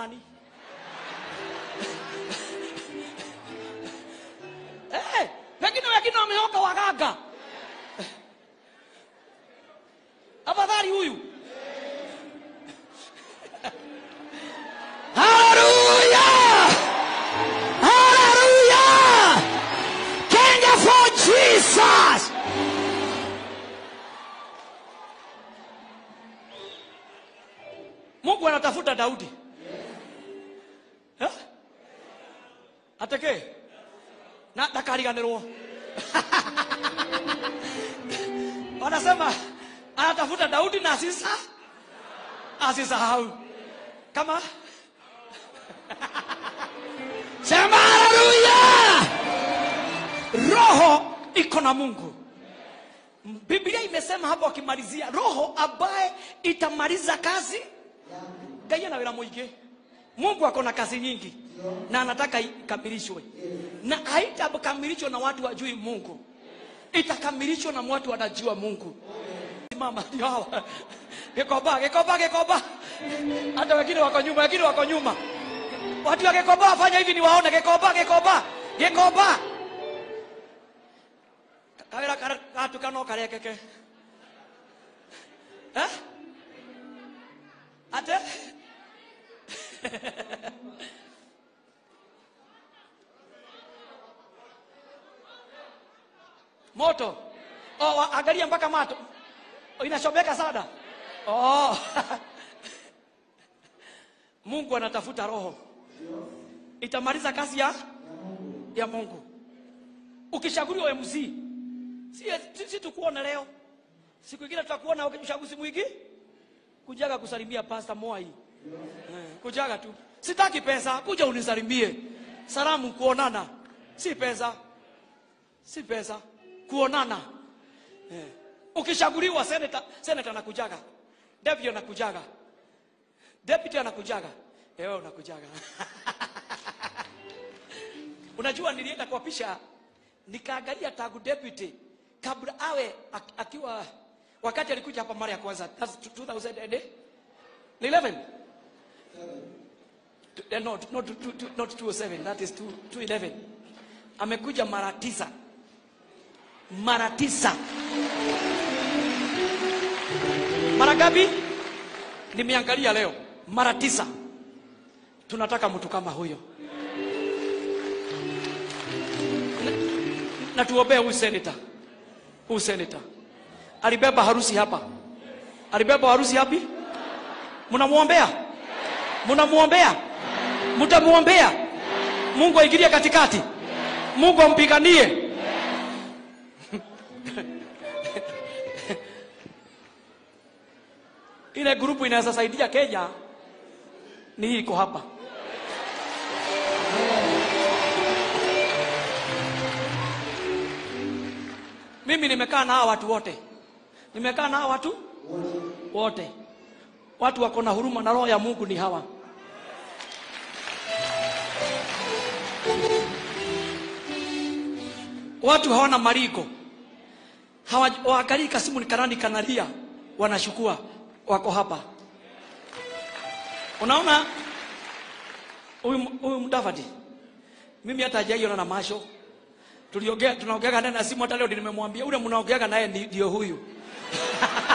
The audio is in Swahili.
nani? Eh, wengine wengine wameoka waganga. Afadhali huyu. Haleluya! Haleluya! Kenya for Jesus! Mungu anatafuta Daudi. Eh? Ateke. Na ndakariganirwo. Wanasema anatafuta Daudi na asisa asisahau. Kama Sema haleluya! roho iko na Mungu. Biblia imesema hapo akimalizia, roho ambaye itamaliza kazi Ngai ana wĩra mũingĩ. Mungu ako na kazi nyingi na anataka ikamilishwe, na haitakamilishwa na watu wajui Mungu, itakamilishwa na watu wanajua Mungu. Simama, ndio hawa Gĩkomba, Gĩkomba, Gĩkomba. Hata wengine wako nyuma, wengine wako nyuma. Watu wa Gĩkomba wafanya hivi ni waone. Gĩkomba, Gĩkomba, Gĩkomba. Kawĩra kara- gatuka no karekeke Eh? ate moto oh, wa- angalia mpaka mato oh, inachomeka sana oh. mungu anatafuta roho itamaliza kazi ya ya mungu ukishaguliwa mc si, si, si tukuone leo siku ingine tutakuona uchaguzi mwingi kujaga kusalimia pasta Mwai eh, kujaga tu sitaki pesa kuja unisalimie salamu kuonana si pesa si pesa kuonana eh. ukishaguliwa seneta seneta anakujaga deputy anakujaga deputy anakujaga eh, wewe unakujaga unajua nilienda kuapisha nikaangalia tangu deputy kabla awe ak- akiwa wakati alikuja hapa mara ya kwanza that's 2011 Eh, no, not, not, not 207 that is 2- 211 amekuja mara tisa mara tisa mara ngapi nimeangalia leo mara tisa tunataka mtu kama huyo na, na tuombee huyu seneta huyu seneta alibeba harusi hapa alibeba harusi hapi mnamwombea mnamwombea mtamwombea mungu aingilie katikati mungu ampiganie ile grupu inaweza saidia kenya ni hii iko hapa mimi nimekaa na hawa watu wote nimekaa na hawa watu wote watu wako na huruma na roho ya mungu ni hawa watu hawana mariko hawaangalii kasimu ni kanani kanalia wanashukua wako hapa unaona huyu huyu mdavadi mimi hata hajaiona na masho tuliongea tunaongeaga naye na simu hata leo nimemwambia ule mnaongeaga naye ni- ndio huyu